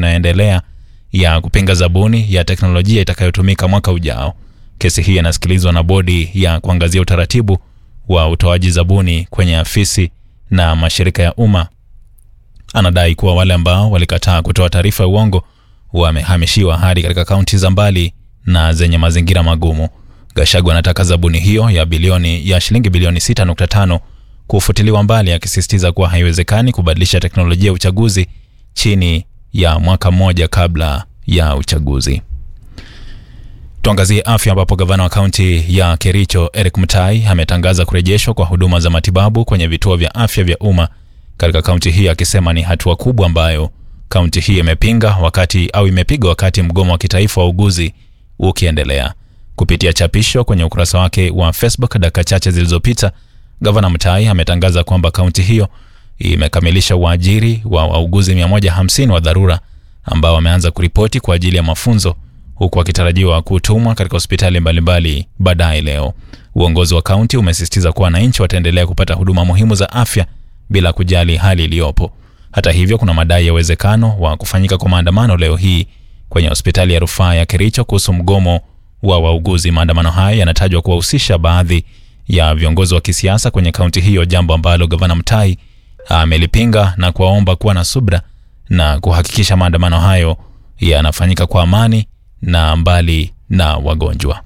inayoendelea ya kupinga zabuni ya teknolojia itakayotumika mwaka ujao. Kesi hii inasikilizwa na bodi ya kuangazia utaratibu wa utoaji zabuni kwenye afisi na mashirika ya umma. Anadai kuwa wale ambao walikataa kutoa taarifa ya uongo wamehamishiwa hadi katika kaunti za mbali na zenye mazingira magumu. Gachagua anataka zabuni hiyo ya bilioni ya shilingi bilioni 6.5 kufutiliwa mbali, akisisitiza kuwa haiwezekani kubadilisha teknolojia ya uchaguzi chini ya mwaka mmoja kabla ya uchaguzi. Tuangazie afya ambapo gavana wa kaunti ya Kericho Eric Mutai ametangaza kurejeshwa kwa huduma za matibabu kwenye vituo vya afya vya umma katika kaunti hii, akisema ni hatua kubwa ambayo kaunti hii imepinga wakati au imepiga wakati mgomo wa kitaifa wa uguzi ukiendelea. Kupitia chapisho kwenye ukurasa wake wa Facebook dakika chache zilizopita, gavana Mutai ametangaza kwamba kaunti hiyo imekamilisha uajiri wa wauguzi 150 wa dharura ambao wameanza kuripoti kwa ajili ya mafunzo huku wakitarajiwa kutumwa katika hospitali mbalimbali baadaye leo. Uongozi wa kaunti umesisitiza kuwa wananchi wataendelea kupata huduma muhimu za afya bila kujali hali iliyopo. Hata hivyo, kuna madai ya uwezekano wa kufanyika kwa maandamano leo hii kwenye hospitali ya rufaa ya Kericho kuhusu mgomo wa wauguzi. Maandamano haya yanatajwa kuwahusisha baadhi ya viongozi wa kisiasa kwenye kaunti hiyo, jambo ambalo gavana Mtai amelipinga na kuwaomba kuwa na subra na kuhakikisha maandamano hayo yanafanyika kwa amani na mbali na wagonjwa.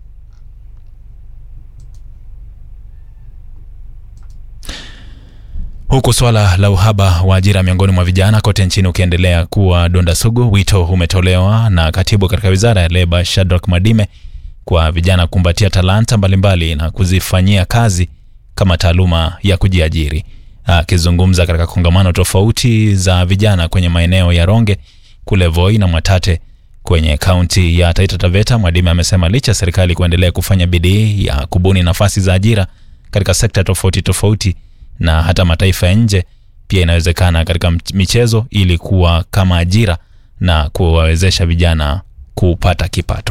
Huku swala la uhaba wa ajira miongoni mwa vijana kote nchini ukiendelea kuwa donda sugu, wito umetolewa na katibu katika wizara ya leba Shadrack Madime kwa vijana kumbatia talanta mbalimbali na kuzifanyia kazi kama taaluma ya kujiajiri. Akizungumza katika kongamano tofauti za vijana kwenye maeneo ya Ronge kule Voi na Mwatate kwenye kaunti ya Taita Taveta, Mwadime amesema licha ya serikali kuendelea kufanya bidii ya kubuni nafasi za ajira katika sekta tofauti tofauti na hata mataifa ya nje, pia inawezekana katika michezo ili kuwa kama ajira na kuwawezesha vijana kupata kipato.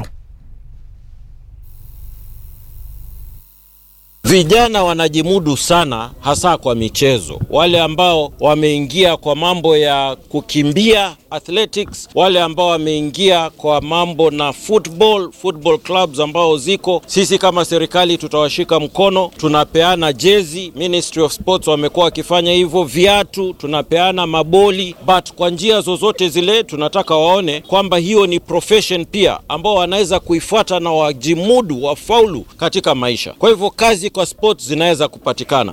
Vijana wanajimudu sana, hasa kwa michezo. Wale ambao wameingia kwa mambo ya kukimbia athletics, wale ambao wameingia kwa mambo na football, football clubs ambao ziko, sisi kama serikali tutawashika mkono, tunapeana jezi. Ministry of Sports wamekuwa wakifanya hivyo, viatu tunapeana, maboli, but kwa njia zozote zile tunataka waone kwamba hiyo ni profession pia ambao wanaweza kuifuata na wajimudu, wafaulu katika maisha. Kwa hivyo kazi kwa sports zinaweza kupatikana.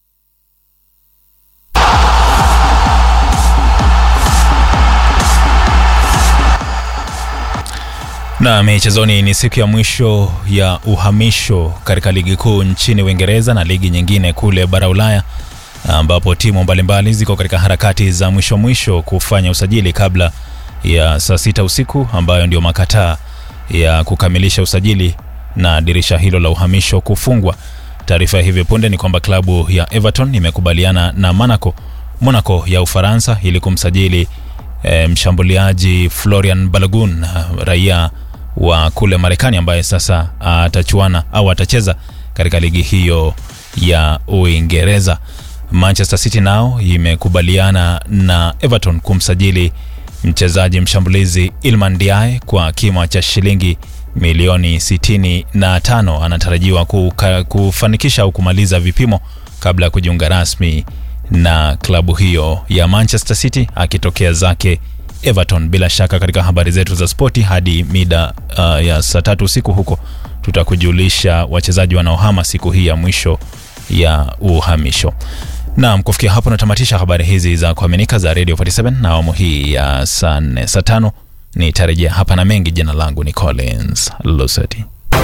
Na michezoni, ni siku ya mwisho ya uhamisho katika ligi kuu nchini Uingereza na ligi nyingine kule bara Ulaya, ambapo timu mbalimbali ziko katika harakati za mwisho mwisho kufanya usajili kabla ya saa sita usiku ambayo ndio makataa ya kukamilisha usajili na dirisha hilo la uhamisho kufungwa. Taarifa ya hivi punde ni kwamba klabu ya Everton imekubaliana na Monaco, Monaco ya Ufaransa ili kumsajili e, mshambuliaji Florian Balogun raia wa kule Marekani ambaye sasa atachuana au atacheza katika ligi hiyo ya Uingereza. Manchester City nao imekubaliana na Everton kumsajili mchezaji mshambulizi Ilman Diaye kwa kima cha shilingi milioni 65. Anatarajiwa kuka, kufanikisha au kumaliza vipimo kabla ya kujiunga rasmi na klabu hiyo ya Manchester City akitokea zake Everton. Bila shaka katika habari zetu za spoti hadi mida uh, ya saa tatu usiku huko tutakujulisha wachezaji wanaohama siku hii ya mwisho ya uhamisho. Naam, kufikia hapo natamatisha habari hizi za kuaminika za Radio 47 na awamu hii ya saa nne saa tano nitarejea hapa na mengi. Jina langu ni Collins Luseti.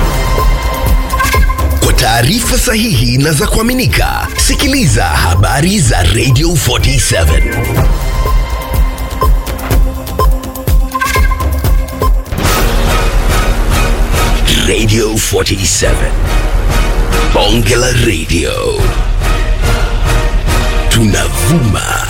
Kwa taarifa sahihi na za kuaminika, sikiliza habari za Radio 47 Radio 47 Bonge la Radio tunavuma